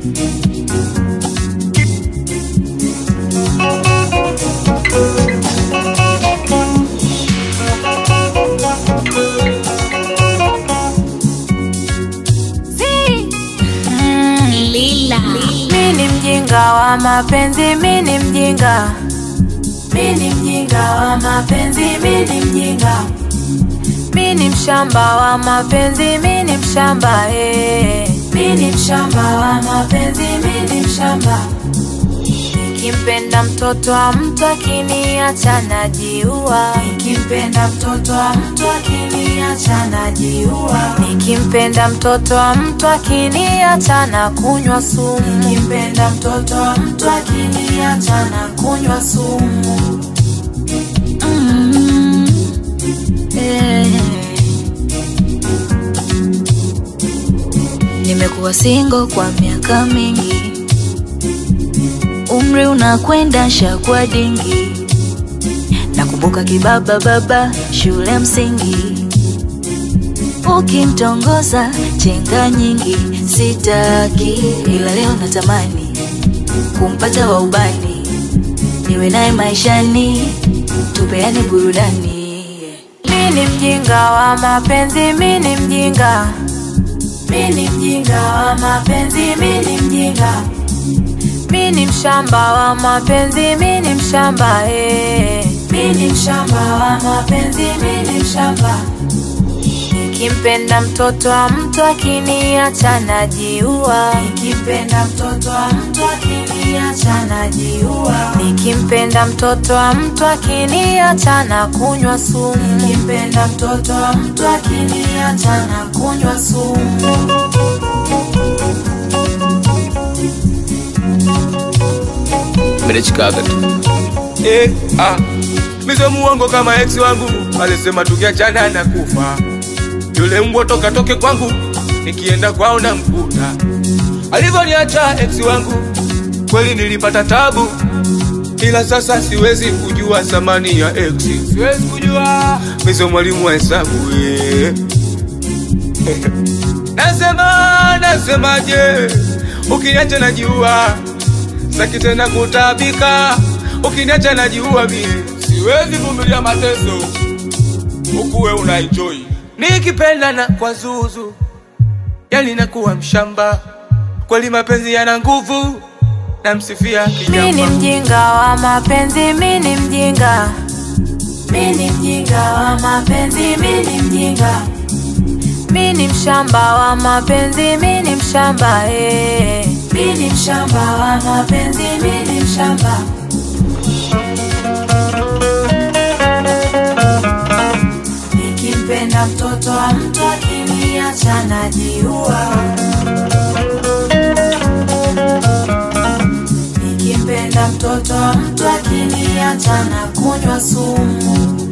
Lila. Mi ni mjinga wa mapenzi, mi ni mjinga, mi ni mjinga wa mapenzi, mi ni mjinga, mi ni mshamba wa mapenzi, mi ni mshamba eh. Mi ni mshamba wa mapenzi, mi ni mshamba. Nikimpenda mtoto wa mtu akiniacha najiua, nikimpenda mtoto wa mtu akiniacha najiua, nikimpenda mtoto wa mtu akiniacha na kunywa sumu, nikimpenda mtoto wa mtu akiniacha na kunywa sumu. Mm. Eh. Nimekuwa single kwa miaka mingi, umri unakwenda shakwa dingi. Nakumbuka kibaba baba shule msingi, ukimtongoza chenga nyingi, sitaki ila leo natamani kumpata wa ubani, niwe naye maishani, tupeane burudani. Mi ni mjinga wa mapenzi, mi ni mjinga, mi ni mjinga wa mapenzi, mi ni mjinga, mi ni mshamba wa mapenzi, mi ni mshamba eh. Mi ni mshamba wa mapenzi, mi ni mshamba. Nikimpenda mtoto wa mtu akiniacha najiua, nikimpenda mtoto wa mtu akiniacha najiua, nikimpenda mtoto wa mtu akiniacha na kunywa sumu, nikimpenda mtoto wa mtu akiniacha na kunywa sumu. Mnachikaga tu. Eh, ah. Mizo muongo kama ex wangu alisema tukiachana na kufa. Yule mbwa toka toke kwangu nikienda kwao na mkuta. Alivyoniacha ex wangu kweli nilipata tabu, ila sasa siwezi kujua thamani ya ex. Siwezi kujua mizo mwalimu wa hesabu eh. Nasema nasemaje, ukiniacha najiua, saki tena kutabika, ukiniacha najiua mie, siwezi vumilia mateso, ukuwe una enjoy. Nikipenda na kwa zuzu, yani nakuwa mshamba, kweli mapenzi yana nguvu, namsifia Mi ni kijamba. mjinga wa mapenzi, mi ni mjinga, mi ni mjinga wa mapenzi, mi ni mjinga, mi ni mshamba wa mapenzi, mi ni mshamba eh. Mi ni mshamba wa mapenzi, mi ni mshamba. Nikimpenda mtoto wa mtu akiniacha najiua. Nikimpenda mtoto wa mtu akiniacha na kunywa sumu.